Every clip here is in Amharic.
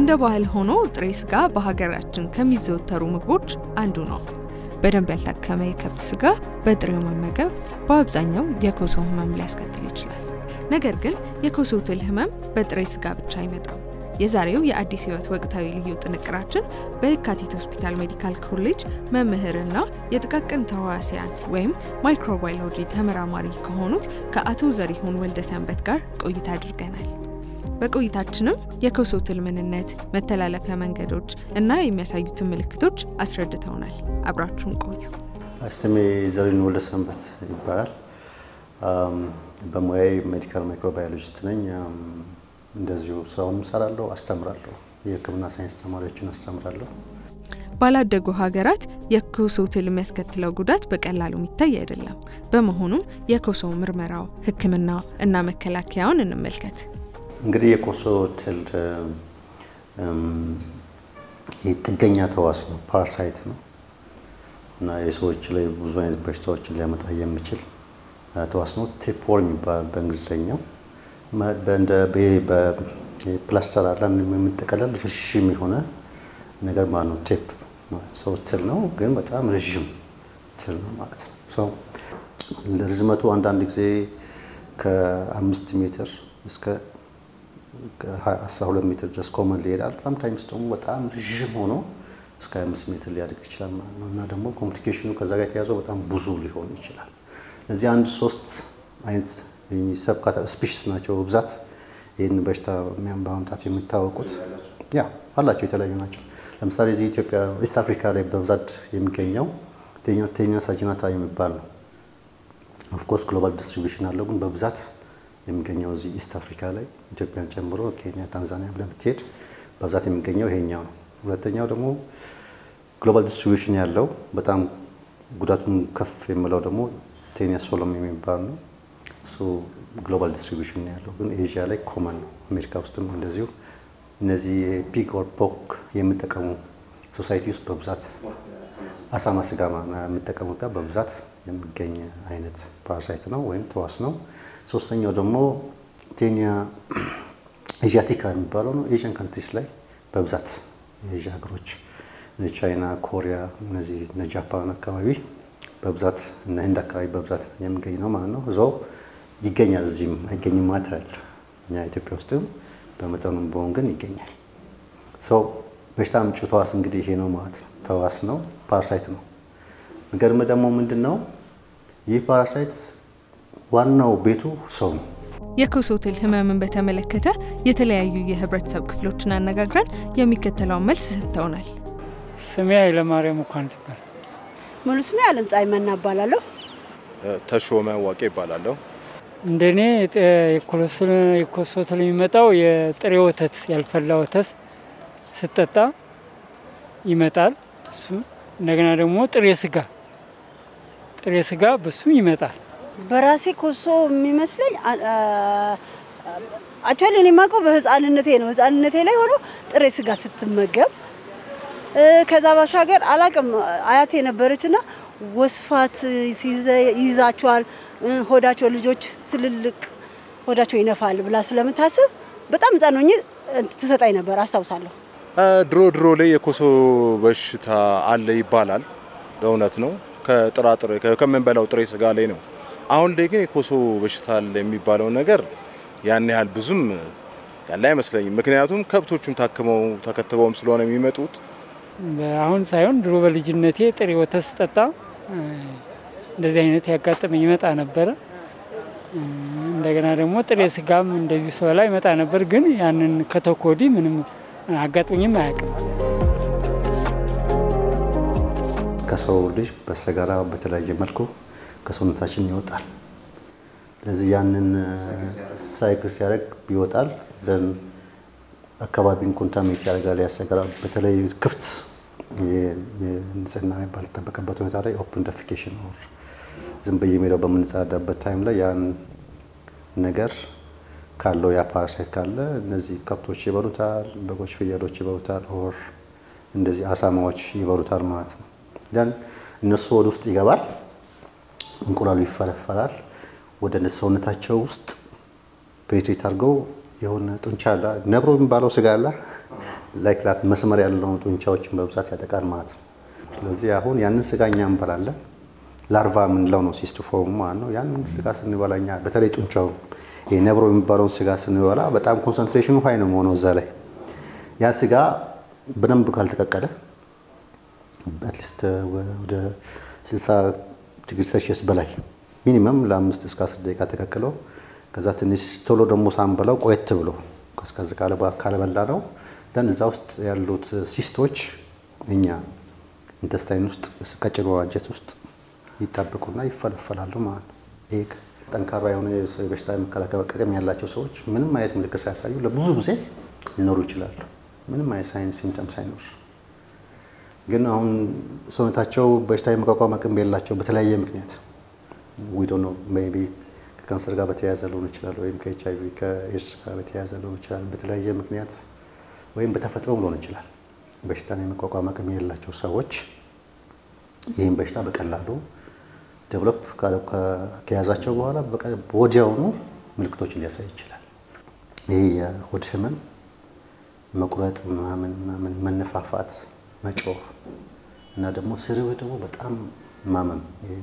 እንደ ባህል ሆኖ ጥሬ ስጋ በሀገራችን ከሚዘወተሩ ምግቦች አንዱ ነው። በደንብ ያልታከመ የከብት ስጋ በጥሬው መመገብ በአብዛኛው የኮሶ ህመም ሊያስከትል ይችላል። ነገር ግን የኮሶ ትል ህመም በጥሬ ስጋ ብቻ አይመጣም። የዛሬው የአዲስ ህይወት ወቅታዊ ልዩ ጥንቅራችን በየካቲት ሆስፒታል ሜዲካል ኮሌጅ መምህርና የጥቃቅን ተዋሲያን ወይም ማይክሮባዮሎጂ ተመራማሪ ከሆኑት ከአቶ ዘሪሁን ወልደ ሰንበት ጋር ቆይታ አድርገናል። በቆይታችንም የኮሶ ትል ምንነት፣ መተላለፊያ መንገዶች እና የሚያሳዩትን ምልክቶች አስረድተውናል። አብራችሁን ቆዩ። ስሜ ዘሪሁን ወልደ ሰንበት ይባላል። በሙያዬ ሜዲካል ማይክሮባዮሎጂስት ነኝ። እንደዚሁ ስራውንም እሰራለሁ፣ አስተምራለሁ። የህክምና ሳይንስ ተማሪዎችን አስተምራለሁ። ባላደጉ ሀገራት የኮሶ ትል የሚያስከትለው ጉዳት በቀላሉ የሚታይ አይደለም። በመሆኑም የኮሶ ምርመራው፣ ህክምና እና መከላከያውን እንመልከት። እንግዲህ የኮሶ ትል ጥገኛ ተዋስ ነው፣ ፓራሳይት ነው እና የሰዎች ላይ ብዙ አይነት በሽታዎችን ሊያመጣ የሚችል ተዋስ ነው። ቴፕወርም ይባላል በእንግሊዝኛው። እንደ በፕላስተር አለን የምንጠቀለል ረዥም የሆነ ነገር ማለት ነው። ቴፕ ሰው ትል ነው፣ ግን በጣም ረዥም ትል ነው ማለት ነው። ርዝመቱ አንዳንድ ጊዜ ከአምስት ሜትር እስከ 12 ሜትር ድረስ ኮመን ሊሄዳል። ሳምታይምስ ደግሞ በጣም ረዥም ሆኖ እስከ 25 ሜትር ሊያድግ ይችላል ማለት ነው እና ደግሞ ኮምፕሊኬሽኑ ከዛ ጋር የተያዘው በጣም ብዙ ሊሆን ይችላል። እነዚህ አንድ ሶስት አይነት ሰብ ስፒሽስ ናቸው በብዛት ይህን በሽታ በማምጣት የሚታወቁት ያ አላቸው የተለያዩ ናቸው። ለምሳሌ እዚህ ኢትዮጵያ ኢስት አፍሪካ ላይ በብዛት የሚገኘው ቴኛ ሳጂናታ የሚባል ነው። ኦፍኮርስ ግሎባል ዲስትሪቢሽን አለው፣ ግን በብዛት የሚገኘው እዚህ ኢስት አፍሪካ ላይ ኢትዮጵያን ጨምሮ ኬንያ፣ ታንዛኒያ ብለህ ብትሄድ በብዛት የሚገኘው ይሄኛው ነው። ሁለተኛው ደግሞ ግሎባል ዲስትሪቢሽን ያለው በጣም ጉዳቱን ከፍ የምለው ደግሞ ቴኒያ ሶሎም የሚባል ነው። እሱ ግሎባል ዲስትሪቢሽን ያለው ግን ኤዥያ ላይ ኮመን ነው። አሜሪካ ውስጥም እንደዚሁ እነዚህ ፒግ ኦር ፖክ የሚጠቀሙ ሶሳይቲ ውስጥ በብዛት አሳማ ስጋ የሚጠቀሙት ጋር በብዛት የሚገኝ አይነት ፓራሳይት ነው ወይም ተዋስ ነው። ሶስተኛው ደግሞ ቴኒያ ኤዥያቲካ የሚባለው ነው። ኤዥያን ካንትሪስ ላይ በብዛት የኤዥያ ሀገሮች ቻይና፣ ኮሪያ፣ እነዚህ እነ ጃፓን አካባቢ በብዛት እና ህንድ አካባቢ በብዛት የሚገኝ ነው ማለት ነው። እዛው ይገኛል። እዚህም አይገኝም ማለት አለ። እኛ ኢትዮጵያ ውስጥም በመጠኑም በሆን ግን ይገኛል። ሰው በሽታ አምጪ ተዋስ እንግዲህ ይሄ ነው ማለት ነው። ተዋስ ነው፣ ፓራሳይት ነው። የሚገርም ደግሞ ምንድን ነው ይህ ፓራሳይት ዋናው ቤቱ ሰው ነው። የኮሶ ትል ህመምን በተመለከተ የተለያዩ የህብረተሰብ ክፍሎችን አነጋግረን የሚከተለውን መልስ ሰጥተውናል። ስሜ ኃይለማርያም እንኳን ትባል ሙሉ ስሜ አለም ፀሐይ መና እባላለሁ። ተሾመ ዋቄ ይባላለሁ። እንደኔ የኮሶ ትል የሚመጣው የጥሬ ወተት ያልፈላ ወተት ስጠጣ ይመጣል። እሱ እንደገና ደግሞ ጥሬ ስጋ ጥሬ ስጋ በሱ ይመጣል። በራሴ ኮሶ የሚመስለኝ አክቹዋሊ እኔ የማውቀው በህፃንነቴ ነው። ህፃንነቴ ላይ ሆኖ ጥሬ ስጋ ስትመገብ ከዛ ባሻገር አላቅም አያቴ ነበረችና ወስፋት ይይዛቸዋል፣ ሆዳቸው ልጆች ትልልቅ ሆዳቸው ይነፋል ብላ ስለምታስብ በጣም ህፃን ሆኜ ትሰጣኝ ነበር አስታውሳለሁ። ድሮ ድሮ ላይ የኮሶ በሽታ አለ ይባላል። ለእውነት ነው። ከጥራጥሬ ከምንበላው ጥሬ ስጋ ላይ ነው። አሁን ላይ ግን የኮሶ በሽታ አለ የሚባለው ነገር ያን ያህል ብዙም ያለ አይመስለኝም። ምክንያቱም ከብቶቹም ታክመው ተከትበውም ስለሆነ የሚመጡት አሁን ሳይሆን ድሮ በልጅነቴ ጥሬ ወተት ስጠጣ እንደዚህ አይነት ያጋጠመኝ ይመጣ ነበረ። እንደገና ደግሞ ጥሬ ስጋም እንደዚሁ ስበላ ይመጣ ነበር። ግን ያንን ከተውኩ ወዲህ ምንም አጋጥሞኝም አያውቅም። ከሰው ልጅ በሰገራ በተለያየ መልኩ ከሰውነታችን ይወጣል። ስለዚህ ያንን ሳይክል ሲያደርግ ይወጣል። አካባቢን ኮንታሚኔት ያደርጋል፣ ያሰገራል። በተለይ ክፍት ንጽህና ባልተጠበቀበት ሁኔታ ላይ ኦፕን ደፊኬሽን ኦር ዝም በየሜዳው በምንጸዳዳበት ታይም ላይ ያን ነገር ካለው ያ ፓራሳይት ካለ እነዚህ ከብቶች ይበሉታል፣ በጎች፣ ፍየሎች ይበሉታል፣ ኦር እንደዚህ አሳማዎች ይበሉታል ማለት ነው። ያን እነሱ ወደ ውስጥ ይገባል፣ እንቁላሉ ይፈረፈራል። ወደ ሰውነታቸው ውስጥ ፔኔትሬት አድርገው የሆነ ጡንቻ አለ ነብሮ የሚባለው ስጋ አለ ላይክ ላት መስመር ያለውን ጡንቻዎችን በብዛት ያጠቃል ማለት ነው። ስለዚህ አሁን ያንን ስጋ እኛ እንበላለን። ላርቫ የምንለው ነው ሲስቲፎርሙ ማለት ነው። ያንን ስጋ ስንበላ እኛ በተለይ ጡንቻውን ይሄ ነብሮ የሚባለውን ስጋ ስንበላ በጣም ኮንሰንትሬሽኑ ሀይ ነው የሆነው እዛ ላይ ያ ስጋ በደንብ ካልተቀቀለ አትሊስት ወደ 60 ዲግሪ ሴልሺየስ በላይ ሚኒመም ለአምስት እስከ አስር ደቂቃ ተቀቅለው ከዛ ትንሽ ቶሎ ደግሞ ሳንበላው ቆየት ብሎ ቀዝቀዝ ካለበላ ነው ደን እዛ ውስጥ ያሉት ሲስቶች እኛ ኢንተስታይን ውስጥ ቀጭኖ አንጀት ውስጥ ይጣበቁና ይፈለፈላሉ ማለት ነው። ይህ ጠንካራ የሆነ የበሽታ የመከላከል አቅም ያላቸው ሰዎች ምንም አይነት ምልክት ሳያሳዩ ለብዙ ጊዜ ሊኖሩ ይችላሉ። ምንም አይነት ሳይንስ ሲምፕተም ሳይኖር ግን አሁን ሰውነታቸው በሽታ የመቋቋም አቅም የላቸው በተለያየ ምክንያት ዊዶ ነው ሜይ ቢ ከካንሰር ጋር በተያያዘ ሊሆን ይችላል፣ ወይም ከኤች አይ ቪ ከኤድስ ጋር በተያያዘ ሊሆን ይችላል። በተለያየ ምክንያት ወይም በተፈጥሮም ሊሆን ይችላል። በሽታን የመቋቋም አቅም የሌላቸው ሰዎች ይህን በሽታ በቀላሉ ዴቨሎፕ ከያዛቸው በኋላ ወዲያውኑ ምልክቶችን ሊያሳይ ይችላል። ይህ የሆድ ህመም፣ መቁረጥ፣ ምናምን ምናምን፣ መነፋፋት፣ መጮህ እና ደግሞ ስርብ ደግሞ በጣም ማመም፣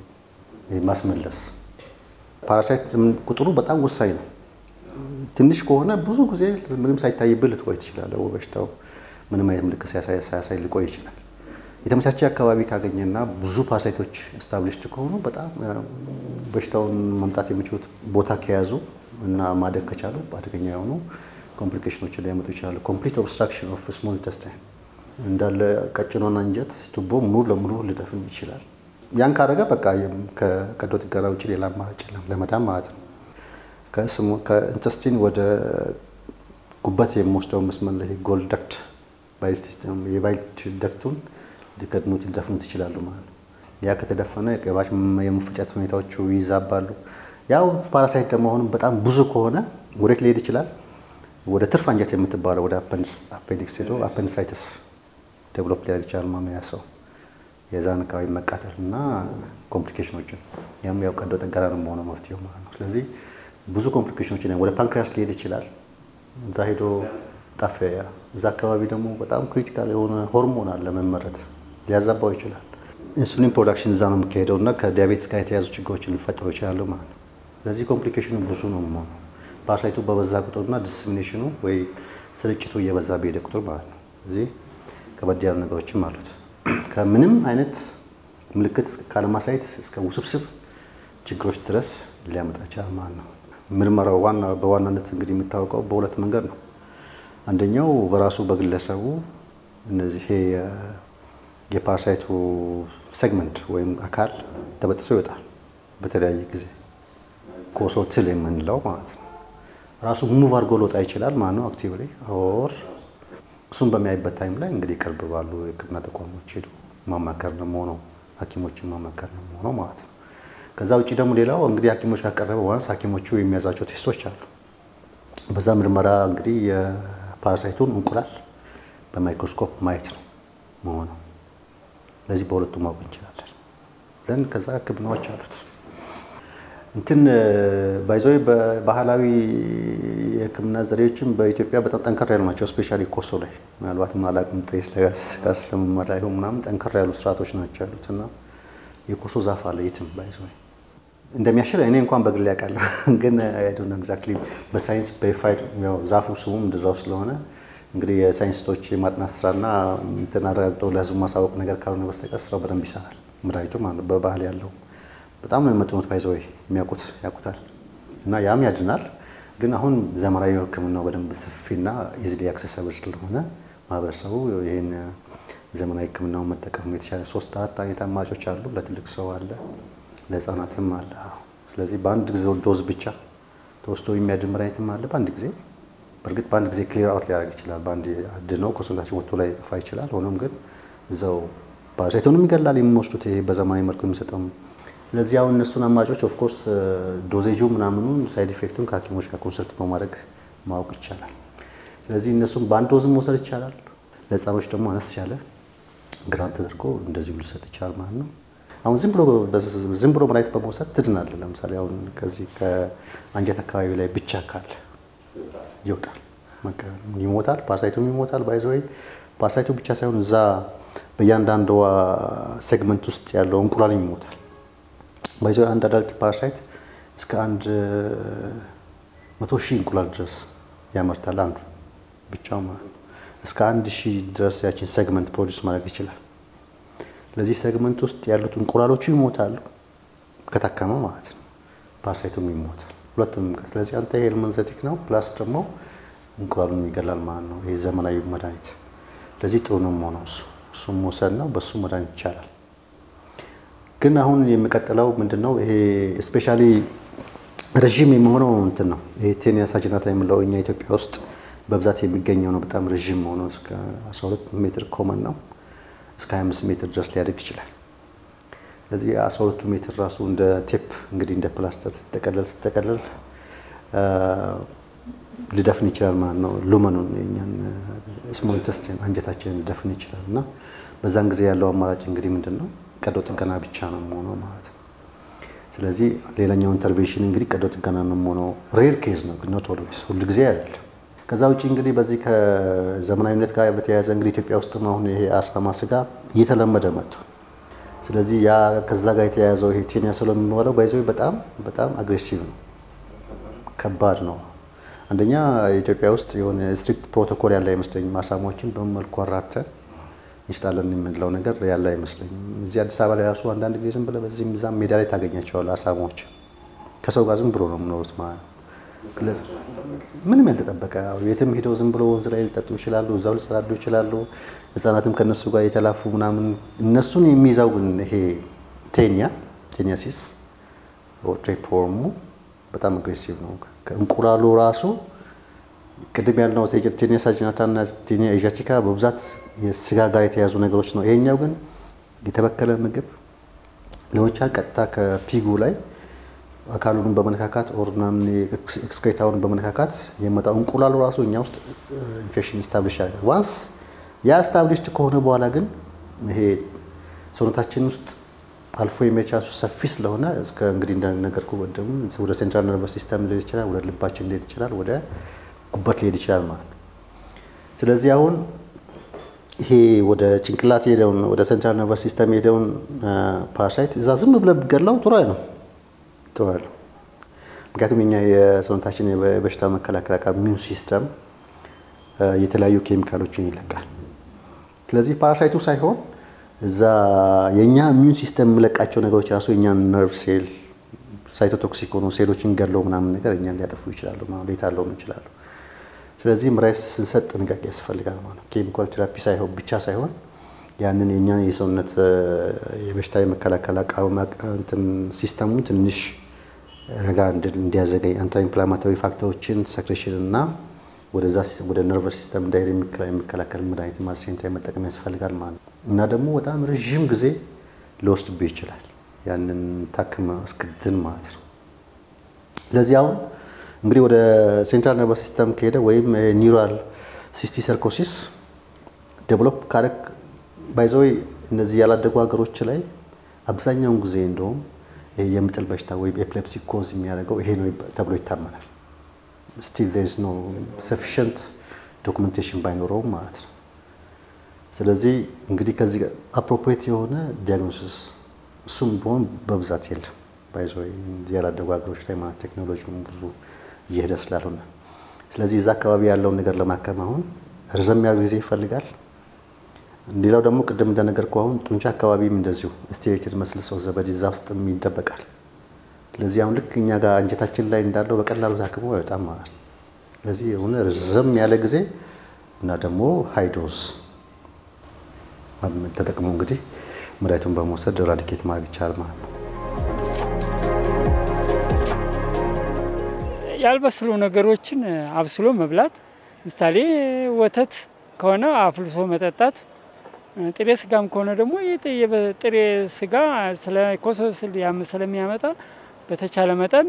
ማስመለስ ፓራሳይት ቁጥሩ በጣም ወሳኝ ነው። ትንሽ ከሆነ ብዙ ጊዜ ምንም ሳይታይብህ ልትቆይ ትችላለህ። በሽታው ምንም አይነት ምልክት ሳያሳይ ሊቆይ ይችላል። የተመቻቸ አካባቢ ካገኘና ብዙ ፓራሳይቶች ስታብሊሽድ ከሆኑ በጣም በሽታውን መምጣት የሚችሉት ቦታ ከያዙ እና ማደግ ከቻሉ አደገኛ የሆኑ ኮምፕሊኬሽኖችን ሊያመጡ ይችላሉ። ኮምፕሊት ኦብስትራክሽን ኦፍ ስሞል ኢንተስታይን እንዳለ ቀጭኗን አንጀት ቱቦ ሙሉ ለሙሉ ሊደፍን ይችላል። ያን ካደረገ በቃ ከቀዶ ጥገና ውጭ ሌላ አማራጭ የለም ለመዳን ማለት ነው። ከኢንተስቲን ወደ ጉበት የሚወስደው መስመር ላይ ጎል ደክት የባይል ደክቱን ሊከድኑት ሊደፍኑት ይችላሉ ማለት ነው። ያ ከተደፈነ ቅባሽ የመፈጨት ሁኔታዎቹ ይዛባሉ። ያው ፓራሳይት ደግሞ አሁንም በጣም ብዙ ከሆነ ወዴት ሊሄድ ይችላል? ወደ ትርፍ አንጀት የምትባለው ወደ አፔንዲክስ ሄዶ አፔንዲሳይተስ ዴቨሎፕ ሊያደርግ ይችላል ማለት ነው ያ ሰው የዛን አካባቢ መቃጠል እና ኮምፕሊኬሽኖችን ያም ያው ቀዶ ጥገና ነው መሆነው መፍትሄው ማለት ነው። ስለዚህ ብዙ ኮምፕሊኬሽኖችን ወደ ፓንክሪያስ ሊሄድ ይችላል። እዛ ሄዶ ጣፊያ፣ እዛ አካባቢ ደግሞ በጣም ክሪቲካል የሆነ ሆርሞን አለ መመረት ሊያዛባው ይችላል። ኢንሱሊን ፕሮዳክሽን እዛ ነው የሚካሄደው እና ከዲያቤትስ ጋር የተያዙ ችግሮችን ሊፈጠሩ ይችላሉ ማለት ነው። ስለዚህ ኮምፕሊኬሽኑ ብዙ ነው የሚሆነው ፓራሳይቱ በበዛ ቁጥርና ዲስሚኔሽኑ ወይ ስርጭቱ እየበዛ በሄደ ቁጥር ማለት ነው። እዚህ ከበድ ያሉ ነገሮችም አሉት። ከምንም አይነት ምልክት ካለማሳየት እስከ ውስብስብ ችግሮች ድረስ ሊያመጣ ይችላል ማለት ነው። ምርመራው ዋና በዋናነት እንግዲህ የሚታወቀው በሁለት መንገድ ነው። አንደኛው በራሱ በግለሰቡ እነዚህ የፓራሳይቱ ሴግመንት ወይም አካል ተበጥሶ ይወጣል በተለያየ ጊዜ ኮሶ ትል የምንለው ማለት ነው። ራሱ ሙቭ አድርጎ ሊወጣ ይችላል ማለት ነው አክቲቭሊ ኦር እሱን በሚያይበት ታይም ላይ እንግዲህ ቅርብ ባሉ የሕክምና ተቋሞች ሄዱ ማማከር ነው የሆነው ሐኪሞችን ማማከር ነው የሆነው ማለት ነው። ከዛ ውጭ ደግሞ ሌላው እንግዲህ ሐኪሞች ካቀረበ ዋንስ ሐኪሞቹ የሚያዛቸው ቴስቶች አሉ። በዛ ምርመራ እንግዲህ የፓራሳይቱን እንቁላል በማይክሮስኮፕ ማየት ነው መሆነው። ለዚህ በሁለቱ ማወቅ እንችላለን። ዘንድ ከዛ ሕክምናዎች አሉት። እንትን ባይዘዌ በባህላዊ የህክምና ዘዴዎችም በኢትዮጵያ በጣም ጠንከር ያሉ ናቸው። ስፔሻሊ ኮሶ ላይ ምናልባትም አላቅም ጥሬ ስጋ ስለመመራ ይሁን ምናምን ጠንከር ያሉ ስርዓቶች ናቸው ያሉት እና የኮሶ ዛፍ አለ የትም ባይዘዌ እንደሚያሽል እኔ እንኳን በግል ያውቃለሁ፣ ግን አይዶን ኤግዛክትሊ በሳይንስ ቬሪፋይድ ያው ዛፉ ስሙም እንደዛው ስለሆነ እንግዲህ የሳይንስቶች የማጥናት ስራና እንትን አረጋግጠው ለህዝቡ ማሳወቅ ነገር ካልሆነ በስተቀር ስራው በደንብ ይሰራል። ምራይቱ ማለት በባህል ያለው በጣም ነው የመጥኑት ባይዘወይ የሚያውቁት ያውቁታል እና ያም ያድናል። ግን አሁን ዘመናዊ ህክምናው በደንብ ሰፊና ኢዝሊ አክሰሰብል ስለሆነ ማህበረሰቡ ይህን ዘመናዊ ህክምናውን መጠቀሙ የተሻለ ሶስት አራት አይነት አማራጮች አሉ። ለትልቅ ሰው አለ፣ ለህፃናትም አለ። ስለዚህ በአንድ ጊዜ ዶዝ ብቻ ተወስዶ የሚያድን መድኃኒትም አለ በአንድ ጊዜ በእርግጥ በአንድ ጊዜ ክሊር አውት ሊያደርግ ይችላል። በአንድ አድነው ከሰውነታችን ወጥቶ ላይ ጠፋ ይችላል። ሆኖም ግን እዛው ፓራሳይቱንም ይገላል የሚወስዱት ይሄ በዘመናዊ መልኩ የሚሰጠው ለዚህ አሁን እነሱን አማራጮች ኦፍኮርስ ዶዜጁ ምናምኑን ሳይድ ኢፌክቱን ከሐኪሞች ጋር ኮንሰልት በማድረግ ማወቅ ይቻላል። ስለዚህ እነሱም በአንድ ዶዝም መውሰድ ይቻላል። ለህፃኖች ደግሞ አነስ ያለ ግራንት ተደርጎ እንደዚሁ ሊሰጥ ይቻላል ማለት ነው። አሁን ዝም ብሎ ዝም ብሎ መድኃኒት በመውሰድ ትድናለህ። ለምሳሌ አሁን ከዚህ ከአንጀት አካባቢ ላይ ብቻ ካለ ይወጣል። ይሞታል፣ ፓራሳይቱም ይሞታል። ባይዘወይ ፓራሳይቱ ብቻ ሳይሆን እዛ በእያንዳንዷ ሴግመንት ውስጥ ያለው እንቁላልም ይሞታል። ባይዘወይ አንድ አዳልት ፓራሳይት እስከ አንድ መቶ ሺህ እንቁላል ድረስ ያመርታል። አንዱ ብቻው ማለት ነው። እስከ አንድ ሺህ ድረስ ያችን ሴግመንት ፕሮዲስ ማድረግ ይችላል። ለዚህ ሴግመንት ውስጥ ያሉት እንቁላሎቹ ይሞታሉ ከታከመ ማለት ነው። ፓራሳይቱም ይሞታል። ሁለቱም። ስለዚህ አንተ ይሄ ኤልመንዘቲክ ነው ፕላስ ደግሞ እንቁላሉን ይገላል ማለት ነው። ይሄ ዘመናዊ መድኃኒት ለዚህ ጥሩ ነው የሆነው እሱ እሱም መውሰድ ነው። በሱ መድኃኒት ይቻላል። ግን አሁን የሚቀጥለው ምንድን ነው? ይሄ ስፔሻሊ ረዥም የሚሆነው እንትን ነው። ይሄ ቴኒያ ሳጅናታ የምለው እኛ ኢትዮጵያ ውስጥ በብዛት የሚገኘው ነው። በጣም ረዥም ሆኖ እስከ 12 ሜትር ኮመን ነው። እስከ 25 ሜትር ድረስ ሊያድግ ይችላል። ስለዚህ የ12ቱ ሜትር ራሱ እንደ ቴፕ እንግዲህ እንደ ፕላስተር ስትጠቀለል ስትጠቀለል ሊደፍን ይችላል ማለት ነው። ሉመኑን የኛን ስሞል ኢንተስቲን አንጀታችንን ሊደፍን ይችላል እና በዛን ጊዜ ያለው አማራጭ እንግዲህ ምንድን ነው? ቀዶ ጥገና ብቻ ነው የሆነው ማለት ነው። ስለዚህ ሌላኛው ኢንተርቬንሽን እንግዲህ ቀዶ ጥገና ነው የሆነው። ሬር ኬዝ ነው ግን ኖት ኦልዌይስ ሁል ጊዜ አይደለም። ከዛ ውጭ እንግዲህ በዚህ ከዘመናዊነት ጋር በተያያዘ እንግዲህ ኢትዮጵያ ውስጥም አሁን ይሄ አሳማ ስጋ እየተለመደ መጥቷል። ስለዚህ ያ ከዛ ጋር የተያያዘው ይሄ ቴኒያ ስሎ የሚባለው ባይዘ በጣም በጣም አግሬሲቭ ነው፣ ከባድ ነው። አንደኛ ኢትዮጵያ ውስጥ የሆነ ስትሪክት ፕሮቶኮል ያለ አይመስለኝም። አሳማዎችን በምን መልኩ አራብተን እንሽጣለን የምንለው ነገር ያለ አይመስለኝም። እዚህ አዲስ አበባ ላይ ራሱ አንዳንድ ጊዜ ዝም ብለህ በዚህም እዛም ሜዳ ላይ ታገኛቸዋለህ። አሳማዎች ከሰው ጋር ዝም ብሎ ነው የሚኖሩት ማለት ነው። ምንም ያልተጠበቀ የትም ሄደው ዝም ብሎ ወንዝ ላይ ሊጠጡ ይችላሉ፣ እዛው ሊጸዳዱ ይችላሉ። ህጻናትም ከነሱ ጋር የተላፉ ምናምን እነሱን የሚይዘው ግን ይሄ ቴኒያ ቴኒያሲስ ትሬፖርሙ በጣም አግሬሲቭ ነው። ከእንቁላሉ ራሱ ቅድም ያልነው ቴኒያ ሳጅናታ እና ቴኒያ ኤዣቲካ በብዛት የስጋ ጋር የተያዙ ነገሮች ነው። ይሄኛው ግን የተበከለ ምግብ ሊሆን ይችላል። ቀጥታ ከፒጉ ላይ አካሉን በመነካካት ኦርናን ኤክስክሬታውን በመነካካት የመጣው እንቁላሉ ራሱ እኛ ውስጥ ኢንፌክሽን ስታብሊሽ ያደርጋል። ዋንስ ያ ስታብሊሽድ ከሆነ በኋላ ግን ይሄ ሰውነታችን ውስጥ አልፎ የመሄድ ቻንሱ ሰፊ ስለሆነ እስከ እንግዲህ እንደነገርኩ ወደም ወደ ሴንትራል ነርቨስ ሲስተም ሊሄድ ይችላል፣ ወደ ልባችን ሊሄድ ይችላል፣ ወደ ጉበት ሊሄድ ይችላል ማለት ነው። ስለዚህ አሁን ይሄ ወደ ጭንቅላት የሄደውን ወደ ሴንትራል ነርቨስ ሲስተም የሄደውን ፓራሳይት እዛ ዝም ብለህ ብትገላው ጥሩ አይነው ጥሩ አይደለም። ምክንያቱም የኛ የሰውነታችን የበሽታ መከላከል አቃ ኢሚዩን ሲስተም የተለያዩ ኬሚካሎችን ይለቃል። ስለዚህ ፓራሳይቱ ሳይሆን እዛ የእኛ ኢሚዩን ሲስተም የሚለቃቸው ነገሮች ራሱ የእኛን ነርቭ ሴል ሳይቶቶክሲክ ሆኖ ሴሎችን ገለው ምናምን ነገር እኛን ሊያጠፉ ይችላሉ፣ ሌታለው ይችላሉ። ስለዚህ መድኃኒት ስንሰጥ ጥንቃቄ ያስፈልጋል ማለት ነው። ኬሚካል ቴራፒ ሳይሆን ብቻ ሳይሆን ያንን የእኛን የሰውነት የበሽታ የመከላከል አቃወም ሲስተሙን ትንሽ ረጋ እንዲያዘገኝ አንታ ኢንፍላማቶሪ ፋክተሮችን ሰክሬሽን እና ወደዛ ወደ ነርቨስ ሲስተም እንዳይሄድ የሚከላከል መድኃኒት ማሴንታ መጠቀም ያስፈልጋል ማለት ነው። እና ደግሞ በጣም ረዥም ጊዜ ሊወስድብህ ይችላል ያንን ታክመ እስክድን ማለት ነው። ስለዚህ አሁን እንግዲህ ወደ ሴንትራል ነርቨስ ሲስተም ከሄደ ወይም ኒውራል ሲስቲሰርኮሲስ ዴቨሎፕ ካረግ ባይዘወይ እነዚህ ያላደጉ ሀገሮች ላይ አብዛኛውን ጊዜ እንደውም የምጥል በሽታ ወይም ኤፕሌፕሲ ኮዝ የሚያደርገው ይሄ ነው ተብሎ ይታመናል። ስቲል ዜር ኢዝ ኖ ሰፊሽንት ዶክመንቴሽን ባይኖረውም ማለት ነው። ስለዚህ እንግዲህ ከዚህ አፕሮፕሬት የሆነ ዲያግኖሲስ እሱም ቢሆን በብዛት የለም። ባይዘወይ ያላደጉ ሀገሮች ላይ ማለት ቴክኖሎጂውም ብዙ እየሄደ ስላልሆነ፣ ስለዚህ እዛ አካባቢ ያለውን ነገር ለማከም አሁን ረዘም ያለ ጊዜ ይፈልጋል። ሌላው ደግሞ ቅድም እንደነገርኩህ አሁን ጡንቻ አካባቢም እንደዚሁ ስቴሬትድ መስልስ ኦፍ ዘ ቦዲ እዛ ውስጥም ይደበቃል። ስለዚህ አሁን ልክ እኛ ጋር አንጀታችን ላይ እንዳለው በቀላሉ ታክሞ አይወጣም ማለት ነው። ስለዚህ የሆነ ረዘም ያለ ጊዜ እና ደግሞ ሃይዶስ ተጠቅሞ እንግዲህ መድኃኒቱን በመውሰድ ራዲኬት ማድረግ ይቻላል ማለት ነው። ያልበስሉ ነገሮችን አብስሎ መብላት፣ ምሳሌ ወተት ከሆነ አፍልሶ መጠጣት ጥሬ ስጋም ከሆነ ደግሞ ጥሬ ስጋ ስለ ኮሶ ስለሚያመጣ በተቻለ መጠን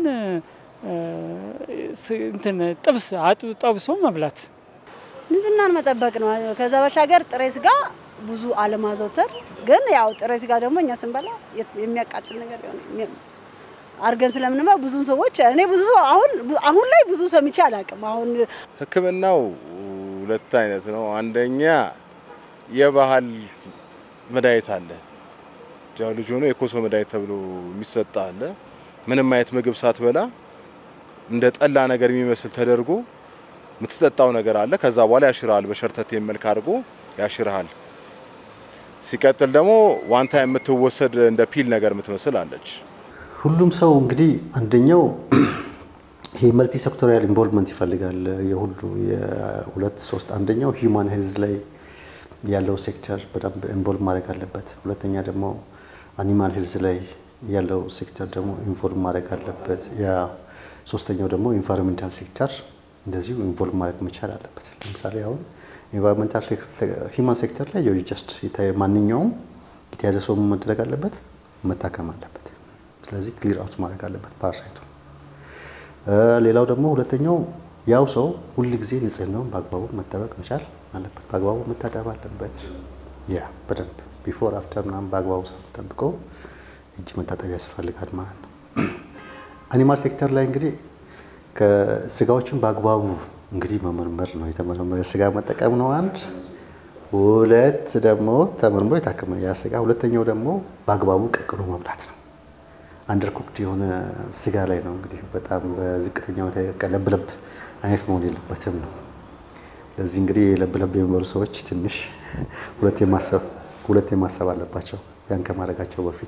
እንትን ጥብስ ጠብሶ መብላት ንጽህናን መጠበቅ ነው። ከዛ ባሻገር ጥሬ ስጋ ብዙ አለማዘውተር፣ ግን ያው ጥሬ ስጋ ደግሞ እኛ ስንበላ የሚያቃጥል ነገር አድርገን ስለምንማ ብዙ ሰዎች እኔ ብዙ ሰው አሁን አሁን ላይ ብዙ ሰምቼ አላውቅም። አሁን ሕክምናው ሁለት አይነት ነው። አንደኛ የባህል መድኃኒት አለ። ያው ልጅ ሆኖ የኮሶ መድኃኒት ተብሎ የሚሰጥ አለ። ምንም አይነት ምግብ ሳትበላ እንደ ጠላ ነገር የሚመስል ተደርጎ የምትጠጣው ነገር አለ። ከዛ በኋላ ያሽርሃል። በሸርተቴ መልክ አድርጎ ያሽርሃል። ሲቀጥል ደግሞ ዋንታ የምትወሰድ እንደ ፒል ነገር የምትመስል አለች። ሁሉም ሰው እንግዲህ አንደኛው ይሄ መልቲ ሴክቶሪያል ኢንቮልቭመንት ይፈልጋል። የሁሉ የሁለት ሶስት አንደኛው ሂውማን ሄልዝ ላይ ያለው ሴክተር በደንብ ኢንቮልቭ ማድረግ አለበት። ሁለተኛ ደግሞ አኒማል ሄልዝ ላይ ያለው ሴክተር ደግሞ ኢንቮልቭ ማድረግ አለበት። ያ ሶስተኛው ደግሞ ኢንቫይሮንሜንታል ሴክተር እንደዚሁ ኢንቮልቭ ማድረግ መቻል አለበት። ለምሳሌ አሁን ኢንቫይሮንሜንታል ሂውማን ሴክተር ላይ ጀስት ማንኛውም የተያዘ ሰው መደረግ አለበት፣ መታከም አለበት። ስለዚህ ክሊር አውት ማድረግ አለበት ፓራሳይቱ። ሌላው ደግሞ ሁለተኛው ያው ሰው ሁል ጊዜ ንጽህናውን በአግባቡ መጠበቅ መቻል አለበት። በአግባቡ መታጠብ አለበት። ያ በደንብ ቢፎር አፍተር ምናምን በአግባቡ ሰው ጠብቆ እጅ መታጠብ ያስፈልጋል ማለት ነው። አኒማል ሴክተር ላይ እንግዲህ ከስጋዎችን በአግባቡ እንግዲህ መመርመር ነው። የተመረመረ ስጋ መጠቀም ነው አንድ። ሁለት ደግሞ ተመርምሮ የታከመ ያ ስጋ። ሁለተኛው ደግሞ በአግባቡ ቀቅሎ መብላት ነው። አንደር ኩክድ የሆነ ስጋ ላይ ነው እንግዲህ በጣም በዝቅተኛ ሁኔታ የቀቀለ ለብለብ አይነት መሆን የለበትም ነው። ለዚህ እንግዲህ ለብለብ የሚበሉ ሰዎች ትንሽ ሁለት የማሰብ ሁለት የማሰብ አለባቸው ያን ከማድረጋቸው በፊት።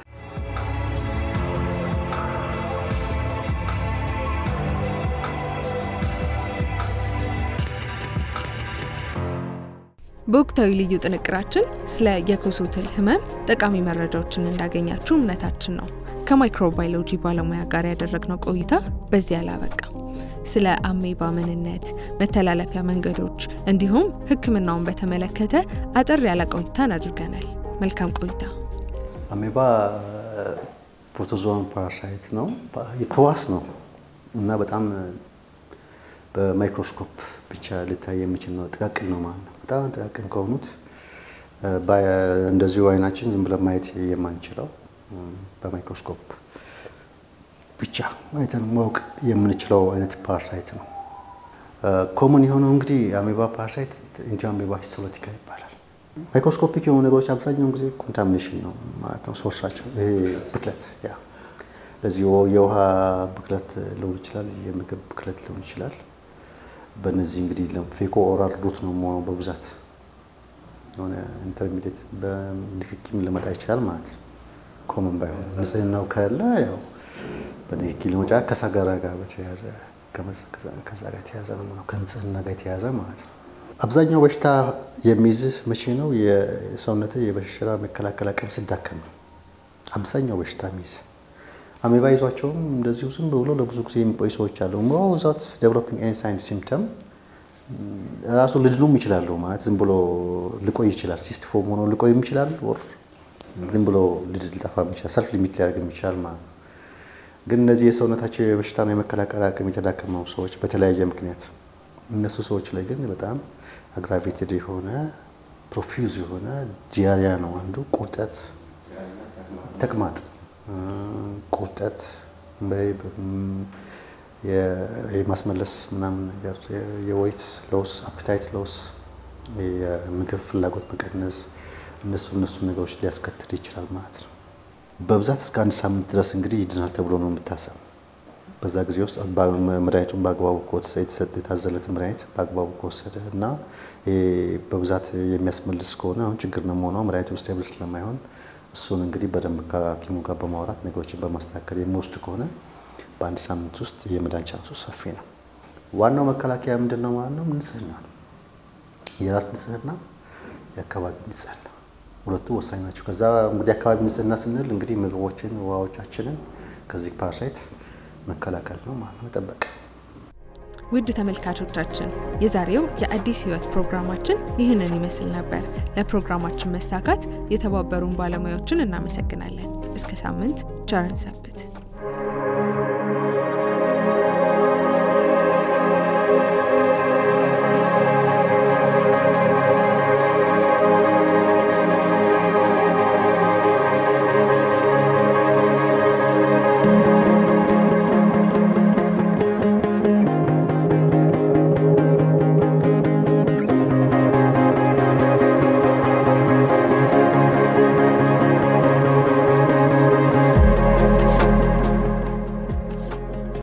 በወቅታዊ ልዩ ጥንቅራችን ስለ የኮሶ ትል ህመም ጠቃሚ መረጃዎችን እንዳገኛችሁ እምነታችን ነው። ከማይክሮባዮሎጂ ባለሙያ ጋር ያደረግነው ቆይታ በዚህ አላበቃም። ስለ አሜባ ምንነት፣ መተላለፊያ መንገዶች እንዲሁም ሕክምናውን በተመለከተ አጠር ያለ ቆይታን አድርገናል። መልካም ቆይታ። አሜባ ፕሮቶዞዋን ፓራሳይት ነው፣ ተዋስ ነው እና በጣም በማይክሮስኮፕ ብቻ ልታይ የሚችል ነው። ጥቃቅን ነው ማለት ነው። በጣም ጥቃቅን ከሆኑት እንደዚሁ አይናችን ዝም ብለን ማየት የማንችለው በማይክሮስኮፕ ብቻ አይተን ማወቅ የምንችለው አይነት ፓራሳይት ነው። ኮመን የሆነው እንግዲህ አሜባ ፓራሳይት ኢንዲ አሜባ ሂስቶሎቲካ ይባላል። ማይክሮስኮፒክ የሆኑ ነገሮች አብዛኛውን ጊዜ ኮንታሚኔሽን ነው ማለት ነው ሶርሳቸው። ይሄ ብክለት ያ ለዚህ የውሃ ብክለት ሊሆን ይችላል፣ የምግብ ብክለት ሊሆን ይችላል። በእነዚህ እንግዲህ ፌኮ ኦራል ሩት ነው መሆነው በብዛት የሆነ ኢንተርሚዲየት በንክኪም ሊመጣ ይችላል ማለት ነው። ኮመን ባይሆን ንጽህናው ከሌለ ያው በንክኪ ሊመጣ ከሰገራ ጋር በተያያዘ ከዛ ጋር የተያዘ ነው ከንጽህና ጋር የተያዘ ማለት ነው። አብዛኛው በሽታ የሚይዝህ መቼ ነው? የሰውነት የበሽታ መከላከል አቅም ሲዳከም ነው አብዛኛው በሽታ የሚይዝ አሜባ ይዟቸውም እንደዚሁ ዝም ብሎ ለብዙ ጊዜ የሚቆዩ ሰዎች አሉ። ዛት ዴቨሎፒንግ ኤኒ ሳይን ሲምፕተም ራሱ ልድኑም ይችላሉ ማለት ዝም ብሎ ሊቆይ ይችላል። ሲስት ፎም ሆኖ ሊቆይም ይችላል። ወር ዝም ብሎ ልድ ሊጠፋም ይችላል። ሰልፍ ሊሚት ሊያደርግም ይችላል ማለት ነው። ግን እነዚህ የሰውነታቸው የበሽታና የመከላከል አቅም የተዳከመው ሰዎች በተለያየ ምክንያት እነሱ ሰዎች ላይ ግን በጣም አግራቬትድ የሆነ ፕሮፊውዝ የሆነ ዲያሪያ ነው አንዱ ቁርጠት፣ ተቅማጥ ቁርጠት የማስመለስ ምናምን ነገር የወይት ሎስ አፕታይት ሎስ የምግብ ፍላጎት መቀነስ እነሱ እነሱ ነገሮች ሊያስከትል ይችላል ማለት ነው። በብዛት እስከ አንድ ሳምንት ድረስ እንግዲህ ይድናል ተብሎ ነው የሚታሰብ። በዛ ጊዜ ውስጥ መድኃኒቱን በአግባቡ የተሰጠ የታዘለት መድኃኒት በአግባቡ ከወሰደ እና በብዛት የሚያስመልስ ከሆነ አሁን ችግር ነው መሆነው መድኃኒቱ ስቴብል ስለማይሆን እሱን እንግዲህ በደንብ ከሐኪሙ ጋር በማውራት ነገሮችን በማስተካከል የሚወስድ ከሆነ በአንድ ሳምንት ውስጥ የመዳን ቻንሱ ሰፊ ነው። ዋናው መከላከያ ምንድን ነው ማለት ነው? ንጽህና ነው። የራስ ንጽህና፣ የአካባቢ ንጽህና ሁለቱ ወሳኝ ናቸው። ከዛ እንግዲህ አካባቢ ንጽህና ስንል እንግዲህ ምግቦችን፣ ውሃዎቻችንን ከዚህ ፓራሳይት መከላከል ነው ማለት ነው፣ መጠበቅ። ውድ ተመልካቾቻችን የዛሬው የአዲስ ሕይወት ፕሮግራማችን ይህንን ይመስል ነበር። ለፕሮግራማችን መሳካት የተባበሩን ባለሙያዎችን እናመሰግናለን። እስከ ሳምንት ቸር እንሰንብት።